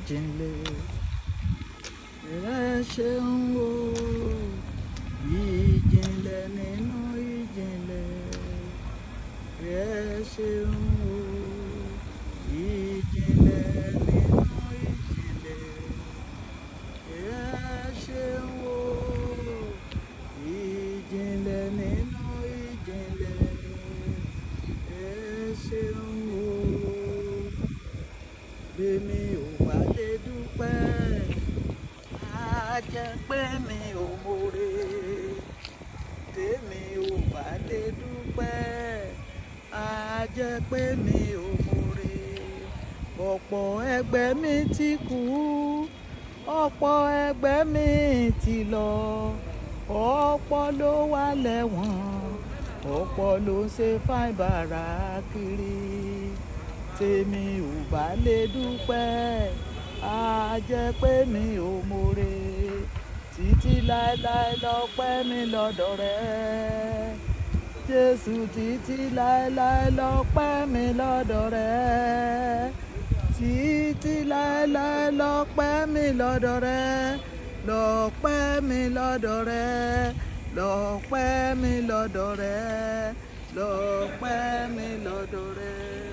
ìjìnlẹ̀ ẹ ṣeun o ìjìnlẹ̀ nínú ìjìnlẹ̀ ẹ ṣeun o ìjìnlẹ̀ nínú ìjìnlẹ̀ ẹ ṣeun o ìjìnlẹ̀ nínú ìjìnlẹ̀ ẹ ṣeun o bẹ́mi ò bá lè dúpẹ́ á jẹ́ pé mi ò mọ̀re tèmi ò bá lè dúpẹ́ á jẹ́ pé mi ò mọ̀re ọ̀pọ̀ ẹgbẹ́ mi ti kú ọ̀pọ̀ ẹgbẹ́ mi ti lọ ọ̀pọ̀ ló wà lẹ́wọ̀n ọ̀pọ̀ ló ń ṣe fáìbàrà kiri tèmi ò bá lè dúpẹ́ á jẹ́ pé mi ò mọ̀re títí láéláé lọ́pẹ́ mi lọ́dọ̀ rẹ jésù títí láéláé lọ́pẹ́ mi lọ́dọ̀ rẹ títí láéláé lọ́pẹ́ mi lọ́dọ̀ rẹ lọ́pẹ́ mi lọ́dọ̀ rẹ lọ́pẹ́ mi lọ́dọ̀ rẹ lọ́pẹ́ mi lọ́dọ̀ rẹ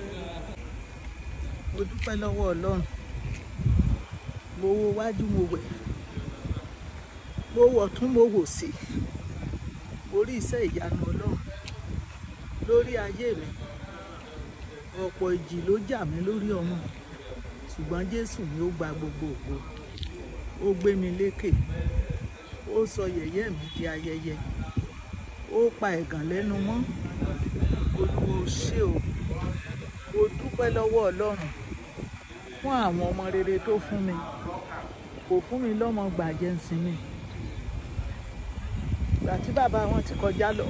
mo dúpẹ́ lọ́wọ́ ọlọ́run mo wo wájú mo wẹ̀ mo wọ̀ tún mo wò sí mo rí iṣẹ́ ìyanu ọlọ́run lórí ayé mi ọ̀pọ̀ ìjì ló jà mí lórí ọmọ ṣùgbọ́n jésù ni ó gba gbogbo ògo ó gbé mi lékè ó sọ yẹ̀yẹ́ mi di ayẹyẹ ó pa ẹ̀gàn lẹ́nu mọ́ olúwo ṣé o mo dúpẹ́ lọ́wọ́ ọlọ́run fún àwọn ọmọ rere tó fún mi kò fún mi lọ́mọ gbàjẹ́ ń sinmi ìgbà tí bàbá wọn ti kọjá lọ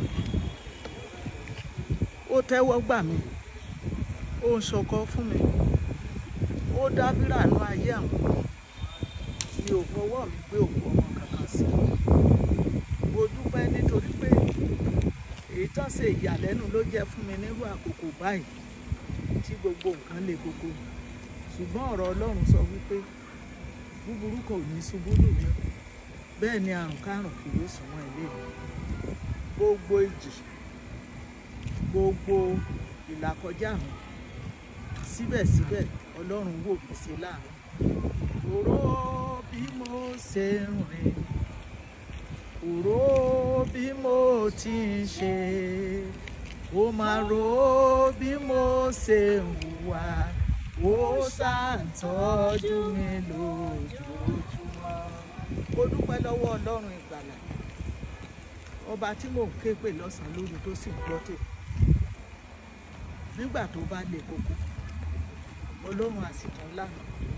ó tẹ́wọ́ gbà mí ó ń ṣọkọ fún mi ó dábìrà nú ayé àwọn mi ò fọwọ́ mi gbé òkú ọmọ kankan sí mo dúpẹ́ nítorí pé èyí tán ṣe ìyàlẹ́nu ló jẹ́ fún mi nírú àkókò báyìí tí gbogbo nǹkan le gbogbo ṣùgbọ́n ọ̀rọ̀ ọlọ́run sọ wípé búburú kò ní ṣubú lù mí bẹ́ẹ̀ ni àrùn kárùn kì yóò sún mọ́ ilé mi gbogbo ìjì gbogbo ìlàkọjá mi síbẹ̀síbẹ̀ ọlọ́run wò mí sí láàánú òró bí mo ṣe ń rìn òró bí mo ti ń ṣe ó máa ro bí mo ṣe ń hùwà ó ṣàǹtọ́jú mi lójoojúmọ́ mo dúpẹ́ lọ́wọ́ ọlọ́run ìgbàlà ọba tí mò ń ké pè lọ́sàn-án lóru tó sì ń gbọ́ tèmi nígbà tó bá le koko ọlọ́run àsìkò lánàá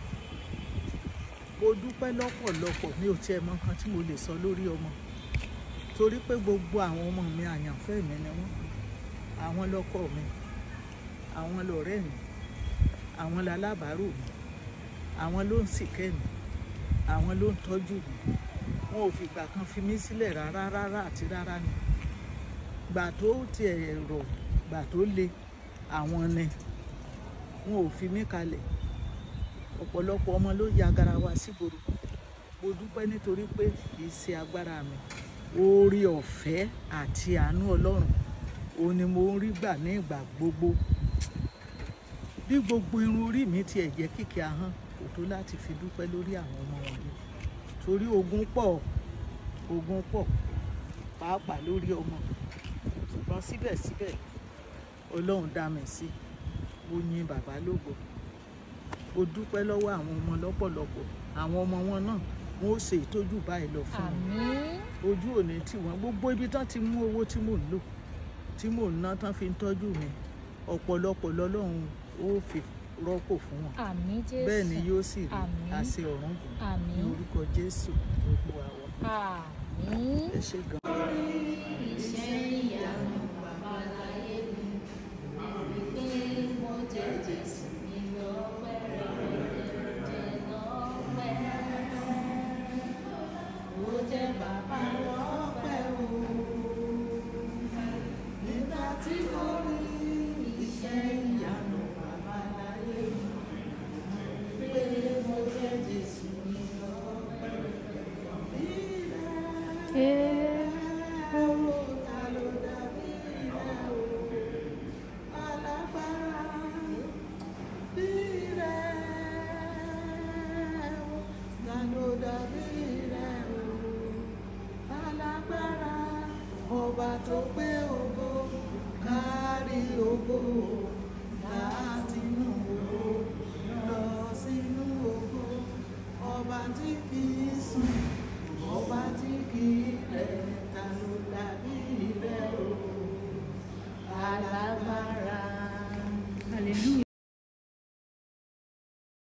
mo dúpẹ́ lọ́pọ̀lọpọ̀ mi ò tiẹ̀ mọ nǹkan tí mo lè sọ lórí ọmọ torí pé gbogbo àwọn ọmọ mi àyànfẹ́ mi ni wọ́n àwọn lọ́kọ mi àwọn lọ̀rẹ́ mi àwọn lalábàárò mi àwọn ló ń sìkẹ́ mi àwọn ló ń tọ́jú mi wọn ò fìgbà kan fi mí sílẹ̀ rárá rárá àti rárá ni gbà tó tiẹ̀ rọ̀ gbà tó le àwọn ni wọn ò fi mí kalẹ̀ ọ̀pọ̀lọpọ̀ ọmọ ló ya garawa sígboro mo dúpẹ́ nítorí pé kì í ṣe agbára mi oore ọ̀fẹ́ àti àánú ọlọ́run òun ni mo ń rí gbà ní ìgbà gbogbo bí gbogbo irun orí mi tiẹ̀ jẹ́ kìkì ahọ́n kò tó láti fi dúpẹ́ lórí àwọn ọmọ wọ̀nyí torí ogun pọ̀ ogun pọ̀ pàápàá lórí ọmọ ṣùgbọ́n síbẹ̀síbẹ̀ ọlọ́run dá mi sí mo yin bàbá lógo mo dúpẹ́ lọ́wọ́ àwọn ọmọ lọ́pọ̀lọpọ̀ àwọn ọmọ wọn náà wọn ó ṣe ìtọ́jú báyìí lọ fún wọn àmín ojú òní tí wọn gbogbo ibi tán ti mú owó tí mò ń lò tí mò ń ná tán fi ń tọ́jú mi ọ̀pọ̀lọpọ̀ lọ́lọ́run ó fi rọ́pò fún wọn àmín jésù bẹ́ẹ̀ ni yóò sì rí Àmín. àṣẹ ọ̀run gùn ní àmín orúkọ jésù gbogbo àwọn àmín. ẹ ṣe gan. nígbà tí mo rí iṣẹ́ ìyanu bàbá láyé mi pé mo jẹ́ ọba tó gbé ògo kárí ògo láti inú ògo lọ sínú ògo ọba tí kì í sùn